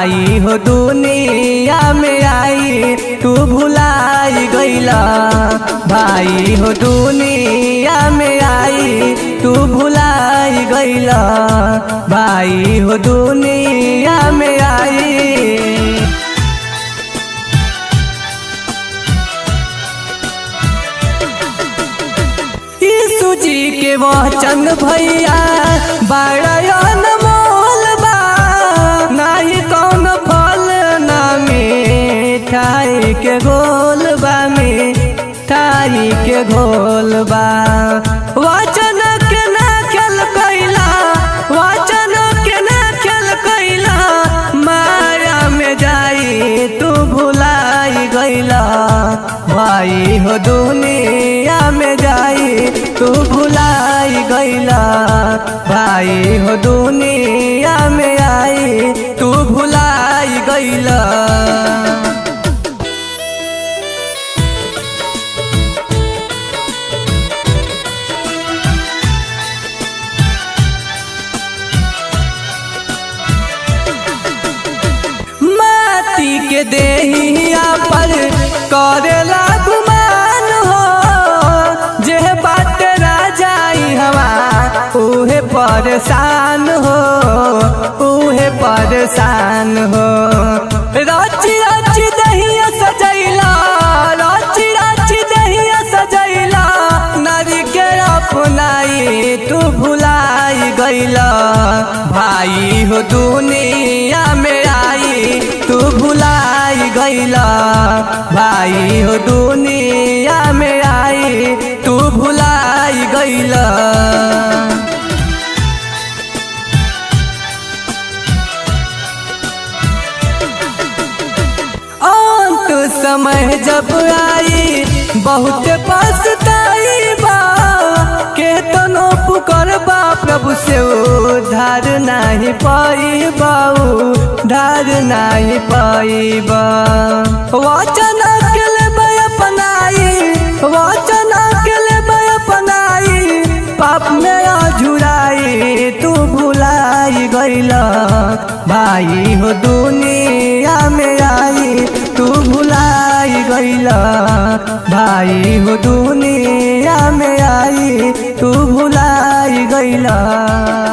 भाई हो दुनिया में आई तू भुलाई गईला भाई हो दुनिया में आई तू भुलाई गईला भाई हो दुनिया में आई यीशु जी के वचन भैया बड़न मोल बा नाही कौन फल ना मिठाई के गोल बा मिठाई के घोल बा वचन के ना खेल कैला वचन के ना खेल कैला माया में जाई तू भुलाई गईला भाई हो दुनिया में जाई तू भुलाई गईला भाई हो दुनिया में आई तू भुलाई गईला माटी के देहिया पर करेला गुमान हो जे बात राजाई हवा उहे परेशान हो उहे परेशान हो रची रची दहिया सजैला रची रची दहिया सजैला नारी के अपनाई तू भुलाई गईला भाई हो दुनिया में आई तू भुलाई गईला भाई हो दुनिया में आई तू भुलाई गईला अंत समय जब आई बहुत पछताई बा के तनो पुकर बा प्रभु से उधार नहीं पाई बाऊ धार नहीं पाई बा वचन के ले अपनाई वचन के ले अपनाई पाप में अझुराई तू भुलाई गईला भाई हो दुनिया में आई तू भुलाई गईला भाई हो दुनिया में आई तू भुलाई गईला